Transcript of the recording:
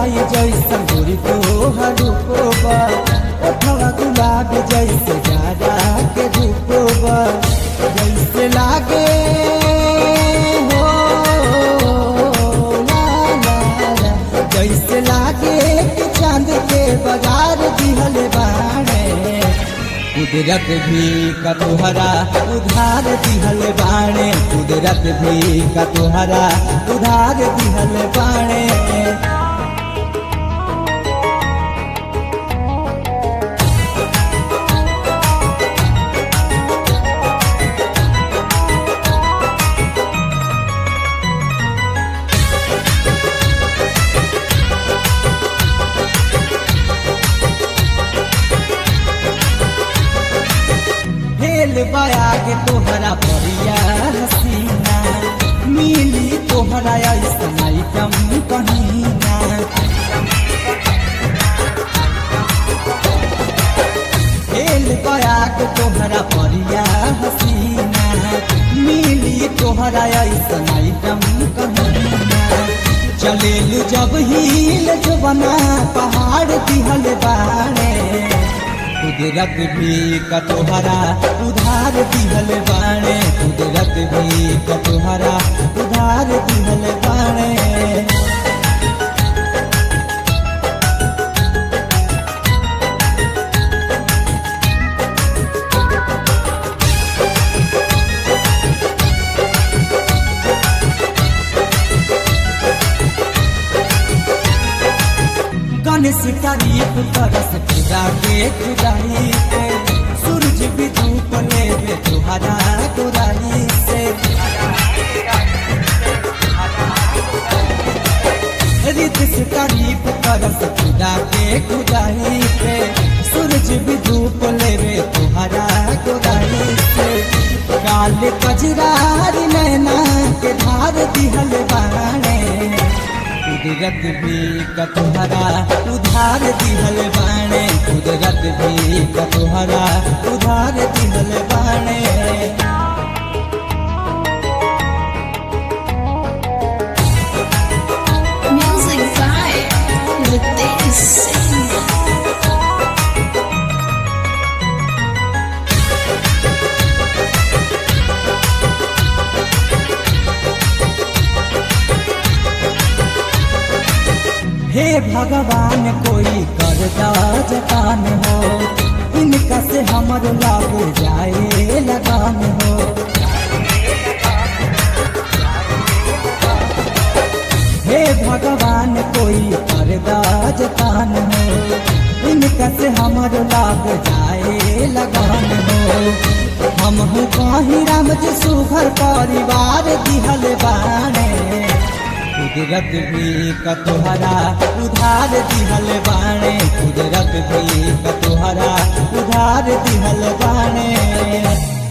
माई जैसा गोरी तोहर रूपोबा ओठवा गुलाब जैसे जाड़ा के रूपोबा जैसे लागे हो ला ला ला जैसे लागे कि चांद के बगार दिहल बाणे कुदरत भी का तुहरा उधार दिहल बाणे कुदरत भी का तुहरा उधार दिहल बाणे हेल बया के तोहरा परिया हसीना मिली तोहरा ऐसा आइटम कहीना हेल बया के तोहरा परिया हसीना मिली तोहरा ऐसा आइटम कहीना चलेलू जब हिल जो बना पहाड़ दिहल बाड़े कुदरत भी कतोहरा उधार दिहल बाणे कुदरत भी कतोहरा उधार दिहल बाणे गणेश तारीफ करस खुदा के खुदाई से सूरज भी धूप लेवे तुहरा गोराई से रित से तारीफ करस खुदा के खुदाई से सूरज भी धूप लेवे तुहरा गोराई से काल कजरारी नैना के धार दिहल बाणे कुदरत भी कतोहरा उधार दिहल बाणे कुदरत भी कतोहरा उधार दिहल बाणे Music by Ritesh Singh. हे भगवान कोई कर जतान हो इनका से हमर लाग जाए लगान हो हे भगवान कोई कर जतान हो इनका से हमर लाग जाए लगान हो हम हूँ कहीं राम जी सुघर परिवार दिहल बाणे कुदरत भी कतोहरा उधार दिहल बाणे कुदरत भी कतोहरा उधार दिहल बाणे